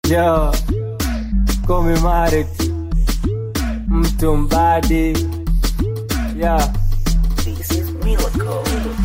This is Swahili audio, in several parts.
Yo, call me Marek, mtu mbadi. Yeah. This is Miracle.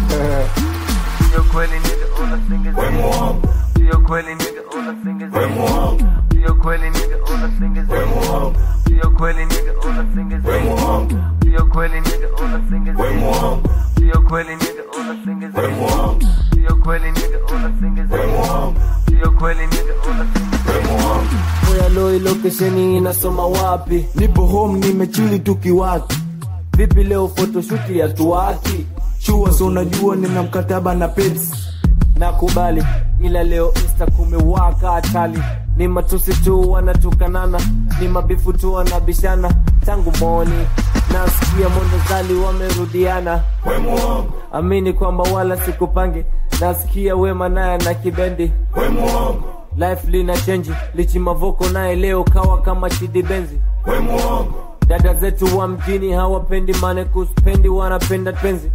Sio kweli nigga unasingizia. Sio kweli nigga unasingizia. Sio kweli nigga unasingizia. Sio kweli nigga unasingizia. Sio kweli nigga unasingizia. Sio kweli nigga unasingizia. Sio kweli nigga unasingizia. Sio kweli nigga unasingizia. Oya loi location inasoma wapi? nipo home nimechili tukiwaki Vipi leo photoshoot ya tuwaki? chua so unajua nina mkataba na pets nakubali ila leo insta kumewaka hatali ni matusi tu wanatukanana ni mabifu tu wanabishana tangu moni nasikia mondozali wamerudiana amini kwamba wala sikupange nasikia wema naye na kibendi life lina chenji lichi mavoko naye leo kawa kama chidi benzi dada zetu wa mjini hawapendi mane kuspendi wanapenda penzi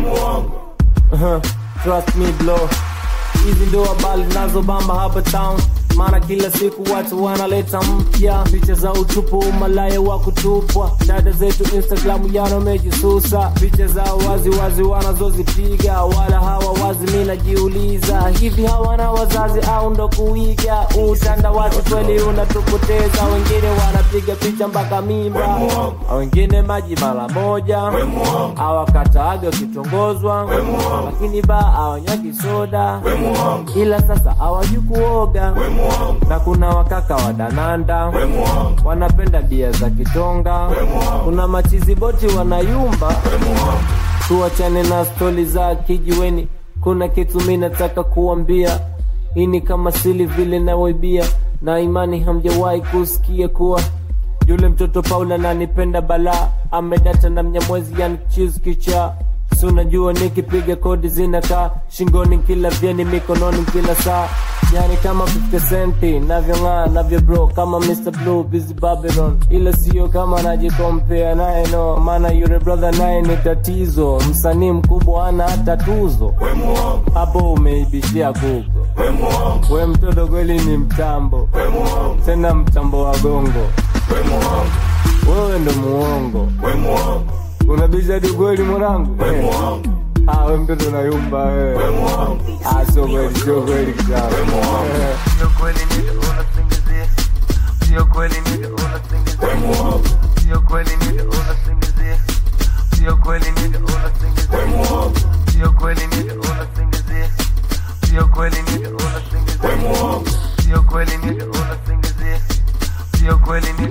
Uh-huh. Trust me bro hizi ndo habari zinazobamba hapa town maana kila siku watu wanaleta mpya picha za utupu malaya wa kutupwa dada zetu instagram yanomejisusa picha za wazi wazi wanazozipiga wala hawa wazi mi najiuliza hivi hawana wazazi au ndo kuiga utandawazi kweli unatupoteza wengine wanapiga picha mpaka mimba wengine maji mara moja awakataaga wakitongozwa lakini ba awanywagi soda ila sasa hawajui kuoga na kuna wakaka wa dananda wanapenda bia za kitonga kuna machizi boti wanayumba tuachane na stori za kijiweni kuna kitu mi nataka kuambia hii ni kama sili vile nawaibia na imani hamjawahi kusikia kuwa yule mtoto paula nanipenda balaa amedata na mnyamwezi yani chiz kichaa si unajua nikipiga kodi zinakaa shingoni kila vyeni mikononi kila saa yani kama 50 centi navyong'aa navyo bro kama Mr. Blue busy Babylon ila sio kama najikompea naye no maana yule brother naye ni tatizo msanii mkubwa ana hata tuzo hapo umeibishia gugo we mtoto kweli ni mtambo tena mtambo wa gongo wewe ndo muongo unabisha hadi kweli mwanangu Ah, we mtoto nayumba wewe Ah, sio kweli sio kweli kisawa sio kweli nigga unasingizia sio kweli nigga unasingizia sio kweli nigga unasingizia sio kweli nigga unasingizia sio kweli nigga unasingizia sio kweli nigga unasingizia sio kweli nigga unasingizia sio kweli nigga